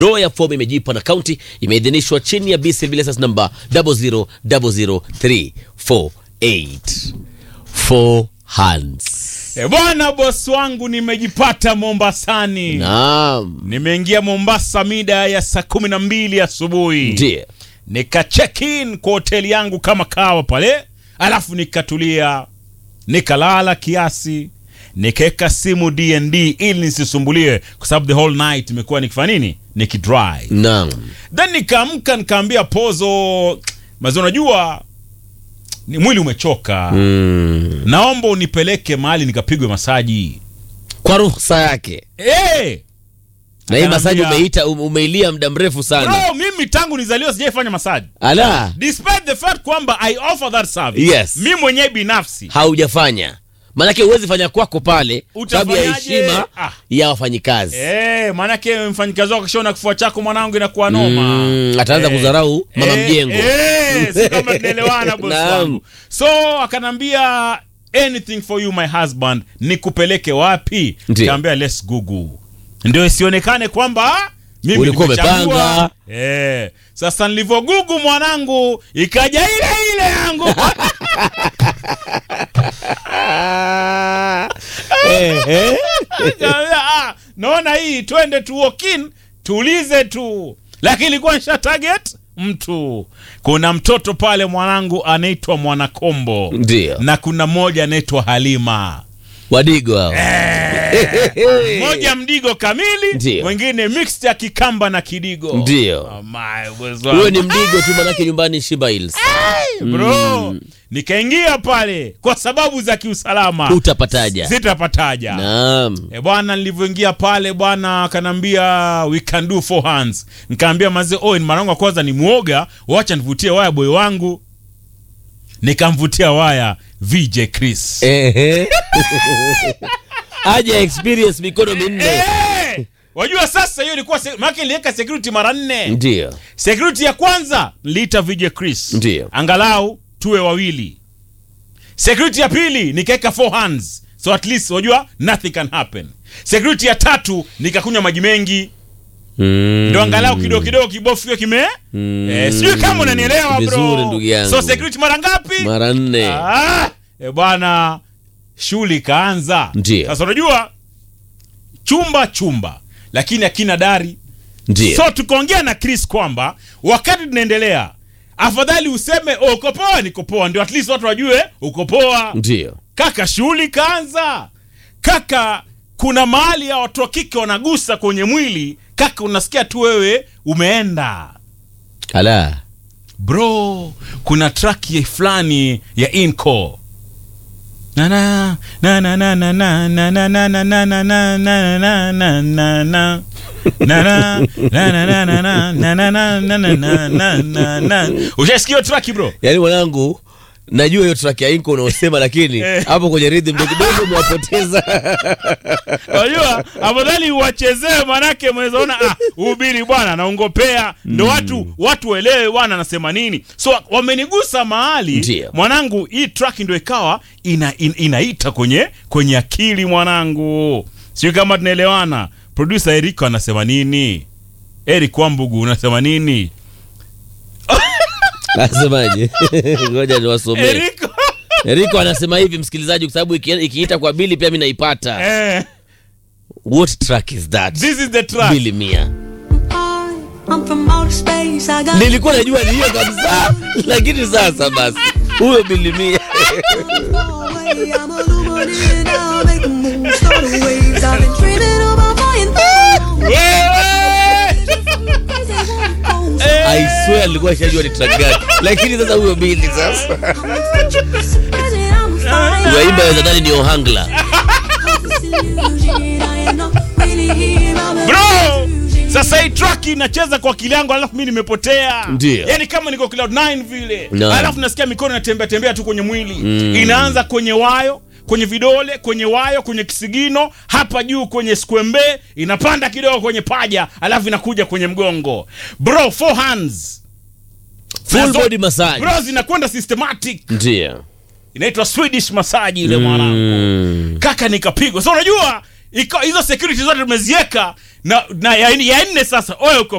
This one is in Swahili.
Draw ya fomu imejipa na kaunti imeidhinishwa chini ya BCB license number 0000348 four hands. E bwana, bosi wangu, nimejipata Mombasani. Naam, Nimeingia Mombasa mida ya saa kumi na mbili asubuhi ndiyo nika check in kwa hoteli yangu kama kawa pale, alafu nikatulia nikalala kiasi, nikaweka simu DND ili nisisumbuliwe, kwa sababu the whole night imekuwa nikifanya nini, nikidrive. naam, Then nikaamka nikaambia Pozo, mazi, unajua ni mwili umechoka mm. naomba unipeleke mahali nikapigwe masaji. kwa ruhusa yake hey! na hii masaji Akaniambia- umeita um- umeilia muda mrefu sana Bro, mimi tangu nizaliwa sijaifanya masaji ala despite the fact kwamba I offer that service. Yes. mi mwenyewe binafsi haujafanya maanake huwezi fanya kwako pale sababu ya Utafanyaje? heshima Ah. ya wafanyikazi Eh, maanake mfanyikazi wako kishaona kifua chako mwanangu inakuwa noma Mm, ataanza Eh, kudharau mama eh, mjengo eh, si kama tunaelewana bosi Naam. wangu so akanambia anything for you my husband nikupeleke wapi Ndiyo. kaambia let's google ndio isionekane kwamba mimi Ulikuwa nimechagua. umepanga. eh, sasa nilivyogugu mwanangu ikaja ile ile yangu Eh, eh. Nikamwambia, ah, naona hii twende tu walk in tuulize tu lakini ilikuwa nisha target mtu kuna mtoto pale mwanangu anaitwa mwanakombo Ndiyo. na kuna mmoja anaitwa halima wadigo hao mmoja mdigo kamili Ndiyo. mwingine mixed ya kikamba na kidigo Ndiyo. Oh my, uwezo huyo wangu. ni mdigo tu manake nyumbani Shiba Hills bro nikaingia pale kwa sababu za kiusalama utapataja sitapataja naam E bwana, nilivyoingia pale bwana akanambia we can do four hands. Nikaambia mazee, oh, ni mara yangu ya kwanza ni muoga, wacha nivutie waya boy wangu. Nikamvutia waya VJ Chris. Ehe. aje experience mikono minne Eh! Wajua sasa hiyo ilikuwa se- maana niliweka security mara nne. ndio Security ya kwanza niliita VJ Chris. Ndiyo. Angalau tuwe wawili. Security ya pili nikaweka four hands. So at least wajua nothing can happen. Security ya tatu nikakunywa maji mengi Mm. ndo angalau kidogo kidogo kibofu hiyo kime Mm. eh, sijui kama unanielewa Vizuri, bro ndugu yangu. so security mara ngapi mara nne ah, eh, bwana shughuli ikaanza Ndiyo. sasa unajua chumba chumba lakini akina dari ndio so tukaongea na chris kwamba wakati tunaendelea afadhali useme oh, uko poa niko poa ndio at least watu wajue uko poa ndio kaka shughuli ikaanza kaka kuna mahali ya watu wa kike wanagusa kwenye mwili kaka unasikia tu wewe umeenda ala bro kuna track ya fulani ya inco Na na, na na na na na na na na na na na na na na na na na. Na na, na na na na na na na na na na na na na na. Ushaisikia hiyo track bro yaani mwanangu najua hiyo track ya inko unaosema lakini Eh. hapo kwenye rhythm ndo kidogo umewapoteza unajua afadhali uwachezee manake mwezaona ah, ubiri bwana naongopea ndo watu watu waelewe bwana anasema nini so wamenigusa mahali Ndiyo. mwanangu hii track ndo ikawa ina, in, inaita kwenye kwenye akili mwanangu sijui kama tunaelewana producer eriko anasema nini eric wambugu unasema nini nasemaje ngoja niwasomee eriko Eriko anasema hivi msikilizaji kwa sababu iki- ikiita kwa bili pia mi naipata eh, what track is that this is the track bili mia I'm from outer space. I got nilikuwa najua ni hiyo kabisa lakini sasa basi huyo bili mia away. I'm illuminated now. Make a move, start the waves. I've been dreaming about flying through. Wewe! Crazy one goes. I swear nilikuwa shajua ni track gani lakini sasa huyo bili sasa Crazy, I'm flying. unaimba weza ndani ni ohangla This illusion. I am not really here. I'm a bro illusion. sasa hii track inacheza kwa akili yangu alafu mi nimepotea Ndiyo. yani kama niko cloud 9 vile No. alafu nasikia mikono inatembea tembea tu kwenye mwili inaanza kwenye wayo kwenye vidole kwenye wayo kwenye kisigino hapa juu kwenye skwembe inapanda kidogo kwenye paja alafu inakuja kwenye mgongo bro four hands full Nazo- body massage bro zinakwenda systematic ndio inaitwa swedish massage ile mwanangu Mm. kaka nikapigwa so unajua iko hizo security zote tumeziweka na, na ya, ya nne sasa oya uko